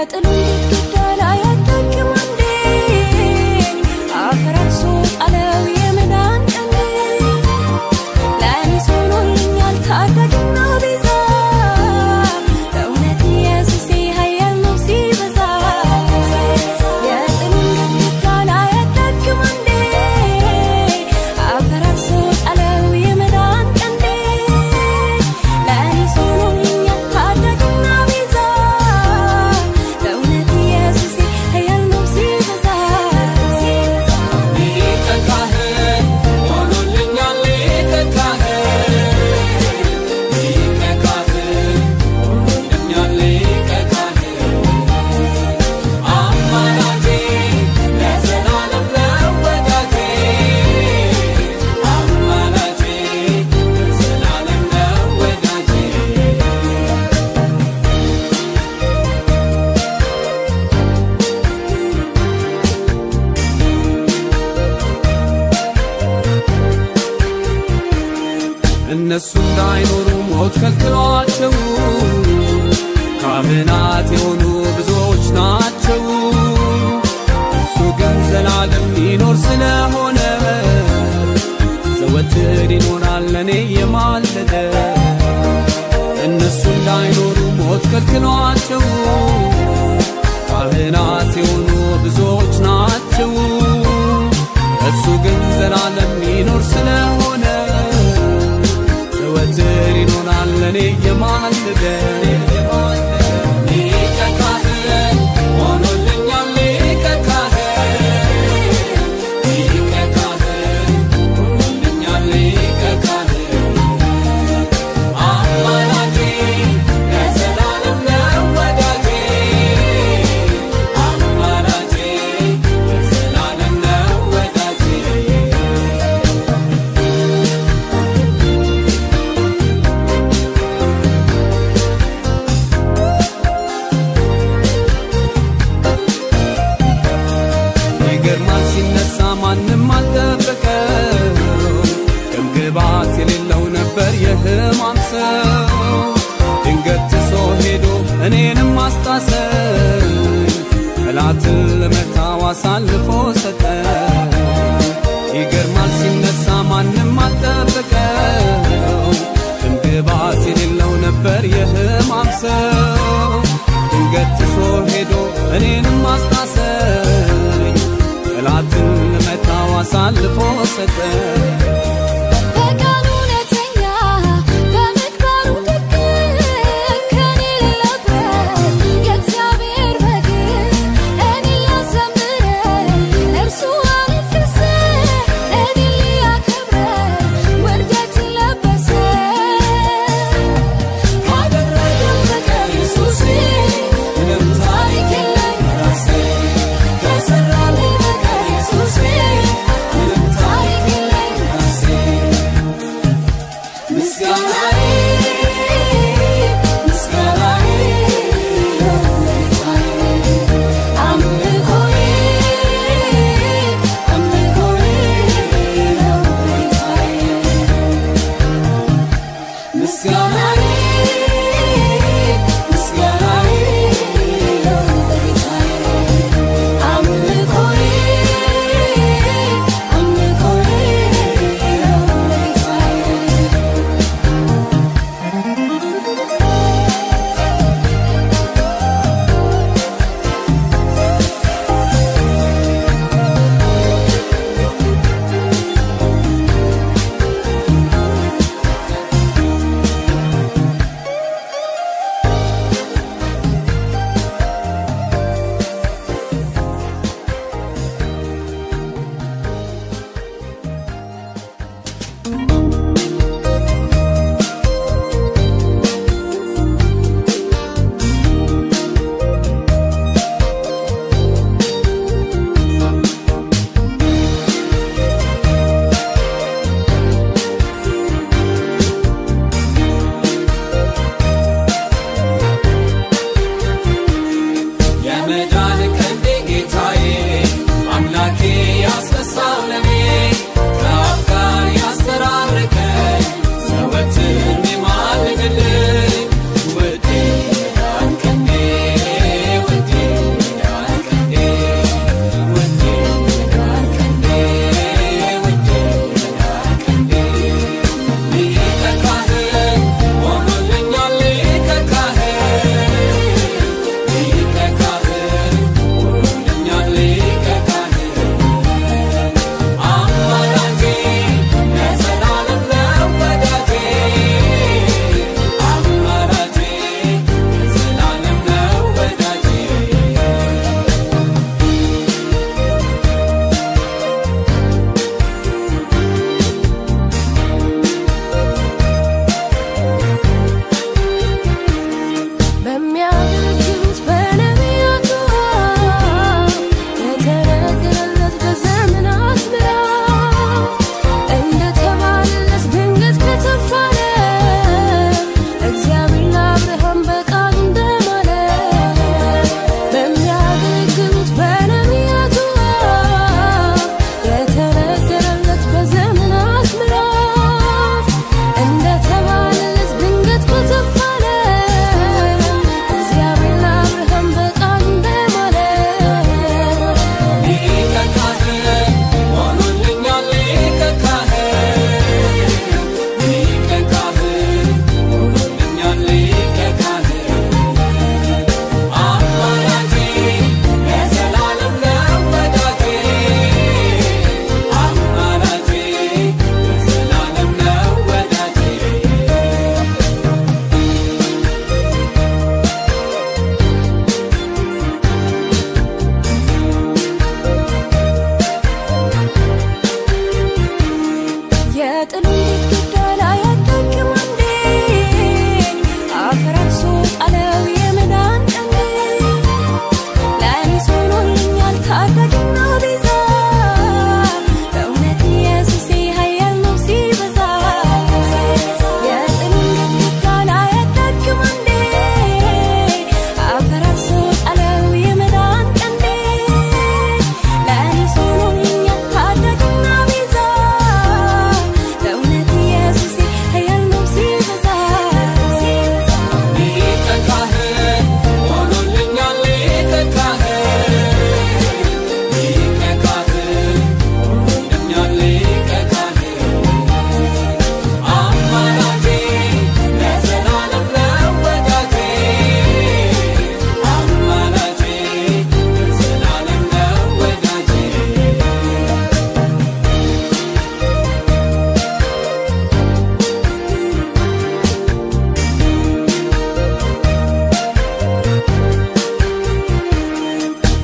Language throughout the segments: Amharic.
የጥሉን ግድግዳ ላይ አዳክም አንዴ አፈራርሶ ጣለው የመዳን ቀንዴ ለእኔ ሆኖልኛል ታዳጊና ቤዛ በእውነት ኢየሱሴ ኃያል ነው ሲበዛ የጥሉን ግድግዳ ላይ አዳክም አንዴ አፈራርሶ ጣለው የመዳን ቀንዴ ለእኔ ሆኖልኛል ታዳጊና ቤዛ በእውነት ኢየሱሴ ኃያል ነው ሲበዛ ሊቀ ካህን ሆኖልኛል ሊቀ ካህን ሊቀ ካህን ሆኖልኛል ሊቀ ካህን አማላጄ ለዘላለም ነው ወዳጄ አማላጄ ለዘላለም ነው ወዳጄ እነሱ እንዳይኖሩ ሞት ከልክሏቸው ካህናት የሆኑ ብዙዎች ናቸው። እሱ ግን ዘላለም ይኖር ስለሆነ ዘወትር ይኖራል ለእኔ የማለደ እነሱ እንዳይኖሩ ሞት ከልክሏቸው ካህናት የሆኑ ብዙዎች ናቸው። እሱ ግን ዘላለም ይኖር ስለሆነ ዘወትር ይኖራል ለእኔ የማለደ ሊቀ ካህን ሆኖልኛል ሊቀ ካህን ሊቀ ካህን ሆኖልኛል ሊቀ ካህን አማላጄ ለዘላለም ነው ወዳጄ አማላጄ ለዘላለም ነው ወዳጄ ይገርማል ሲነሳ ማንም አልጠበቀው ግምግባት የሌለው ነበር የሕማም ሰው ድንገት ትሶ ሄዶ እኔንም አስጣሰኝ ጠላትን ለመታው አሳልፎ ሰጠ ይገርማል ሲነሳ ማንም አልጠበቀው ግምግባት የሌለው ነበር የሕማም ሰው ድንገት ትሶ ሄዶ እኔንም አስጣሰኝ ጠላትን ለመታው አሳልፎ ሰጠ በቃሉ እውነተኛ በምግባሩ ደግ ከኔ የሌለበት የእግዚአብሔር በግ እኔ ሊያዘምረኝ እርሱ አለቀሰ እኔ ሊያከብረኝ ውርደትን ለበሰ ካደረገው በቀር ኢየሱሴ ምንም ታሪክ የለኝ ራሴ ከሰራልኝ በቀር ኢየሱሴ ምንም ታሪክ የለኝ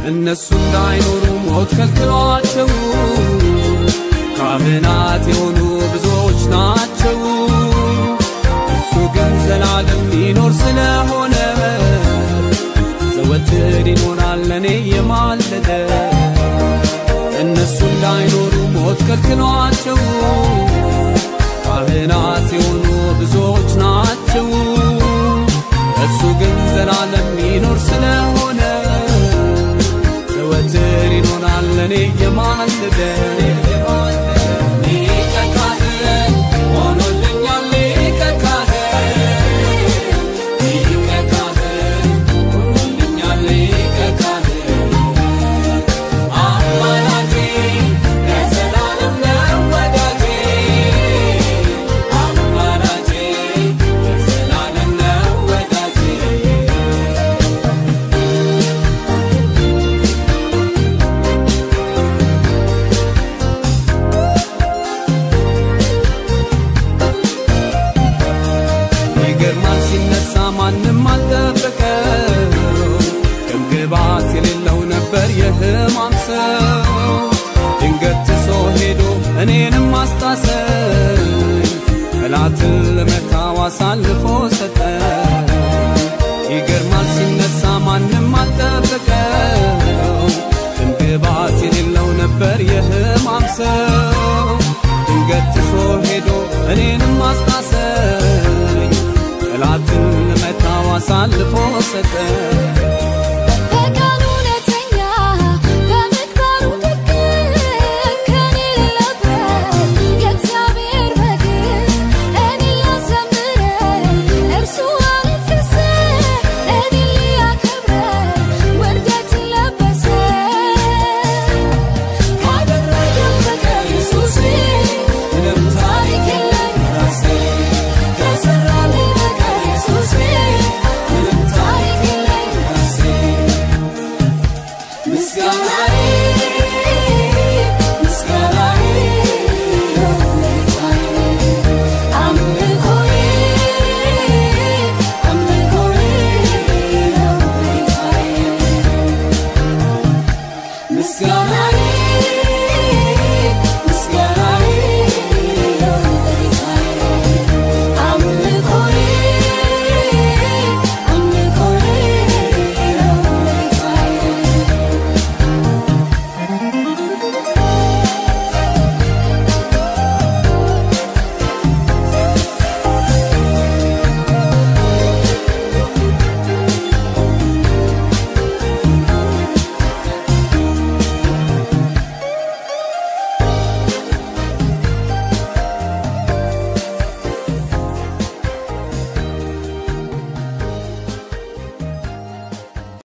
እነሱ እንዳይኖሩ ሞት ከልክሏቸው ካህናት የሆኑ ብዙዎች ናቸው። እሱ ግን ዘላለም ይኖር ስለሆነ ዘወትር ይኖራል ለእኔ የማለደ እነሱ እንዳይኖሩ ሞት ከልክሏቸው ካህናት የሆኑ ብዙዎች ናቸው። እሱ ግን ዘላለም ይኖር ስለሆነ ዘወትር ይኖራል ለእኔ የማለደ ሊቀ ካህን ሆኖልኛል ሊቀ ካህን ሊቀ ካህን ሆኖልኛል ሊቀ ካህን አማላጄ ለዘላለም ነው ወዳጄ አማላጄ ለዘላለም ነው ወዳጄ ይገርማል ሲነሳ ማንም አልጠበቀው ግምግባት የሌለው ነበር የሕማም ሰው ድንገት ትሶ ሄዶ እኔንም አስታሰኝ ጠላትን ለመታው አሳልፎ ሰጠ ይገርማል ሲነሳ ማንም አልጠበቀው ግምግባት የሌለው ነበር የሕማም ሰው ድንገት ትሶ ሄዶ እኔንም አስታሰኝ ጠላትን ለመታው አሳልፎ ሰጠ በቃሉ እውነተኛ በምግባሩ ደግ ከኔ የሌለበት የእግዚአብሔር በግ እኔን ሊያዘምረኝ እርሱ አለቀሰ እኔን ሊያከብረኝ ውርደትን ለበሰ ካደረገው በቀር ኢየሱሴ ምንም ታሪክ የለኝ ራሴ ከሰራልኝ በቀር ኢየሱሴ ምንም ታሪክ የለኝ ራሴ ምስጋናዬ